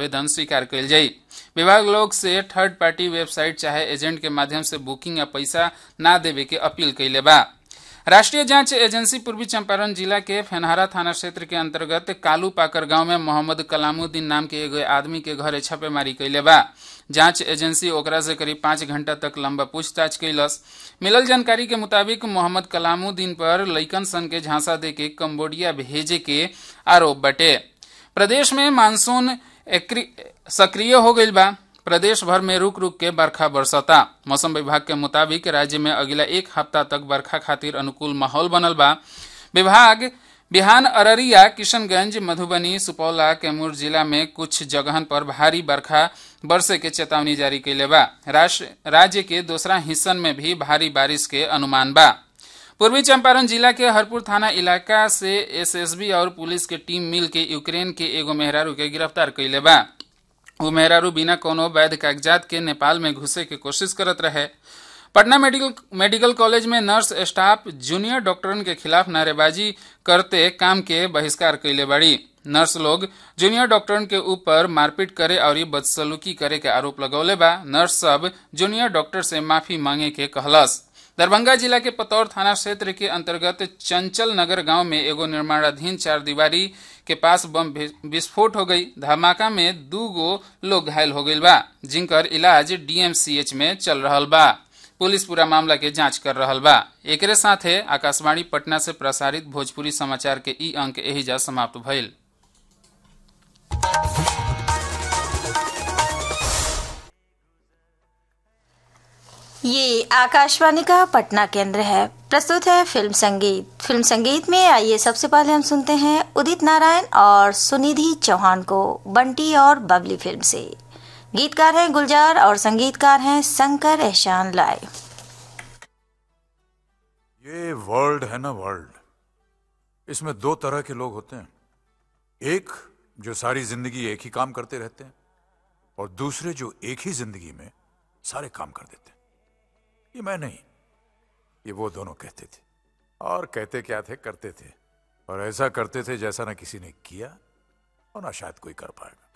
आवेदन स्वीकार कल जाई विभाग लोग से थर्ड पार्टी वेबसाइट चाहे एजेंट के माध्यम से बुकिंग या पैसा ना देवे के अपील कैले बा राष्ट्रीय जांच एजेंसी पूर्वी चंपारण जिला के फेनहारा थाना क्षेत्र के अंतर्गत कालू पाकर गांव में मोहम्मद कलामुद्दीन नाम के एगो आदमी के घरे छापेमारी कैले बा जांच एजेंसी ओकरा से करीब पाँच घंटा तक लंबा पूछताछ कैलस मिलल जानकारी के मुताबिक मोहम्मद कलामुद्दीन पर लइकन सन के झांसा दे के कम्बोडिया भेजे के आरोप बटे प्रदेश में मानसून सक्रिय हो गईल बा प्रदेश भर में रुक रुक के बरखा बरसता मौसम विभाग के मुताबिक राज्य में अगला एक हफ्ता तक बरखा खातिर अनुकूल माहौल बनल बा विभाग बिहान अररिया किशनगंज मधुबनी सुपौला कैमूर जिला में कुछ जगहन पर भारी बरखा बरसे के चेतावनी जारी कैले बा राज्य के दूसरा हिस्सन में भी भारी बारिश के अनुमान बा पूर्वी चंपारण जिला के हरपुर थाना इलाका से एसएसबी और पुलिस के टीम मिल के यूक्रेन के एगो मेहरारू के गिरफ्तार कैले बा वो मेहरारू बिना कोनो वैध कागजात के नेपाल में घुसे के कोशिश करत रहे पटना मेडिकल मेडिकल कॉलेज में नर्स स्टाफ जूनियर डॉक्टरन के खिलाफ नारेबाजी करते काम के बहिष्कार कैले बड़ी नर्स लोग जूनियर डॉक्टरन के ऊपर मारपीट करे और बदसलूकी करे के आरोप लगौले बा नर्स सब जूनियर डॉक्टर से माफी मांगे के कहलस दरभंगा जिला के पतौर थाना क्षेत्र के अंतर्गत चंचल नगर गांव में एगो निर्माणाधीन चार दीवारी के पास बम विस्फोट हो गई धमाका में दू गो लोग घायल हो गई बा जिनकर इलाज डीएमसीएच में चल रहा बा पुलिस पूरा मामला के जांच कर रहा बा एक साथे आकाशवाणी पटना से प्रसारित भोजपुरी समाचार के ई अंक एहिजा समाप्त भइल ये आकाशवाणी का पटना केंद्र है प्रस्तुत है फिल्म संगीत फिल्म संगीत में आइए सबसे पहले हम सुनते हैं उदित नारायण और सुनिधि चौहान को बंटी और बबली फिल्म से गीतकार हैं गुलजार और संगीतकार हैं शंकर एहसान लाए ये वर्ल्ड है ना वर्ल्ड इसमें दो तरह के लोग होते हैं एक जो सारी जिंदगी एक ही काम करते रहते हैं और दूसरे जो एक ही जिंदगी में सारे काम कर देते हैं ये मैं नहीं ये वो दोनों कहते थे और कहते क्या थे करते थे और ऐसा करते थे जैसा ना किसी ने किया और ना शायद कोई कर पाएगा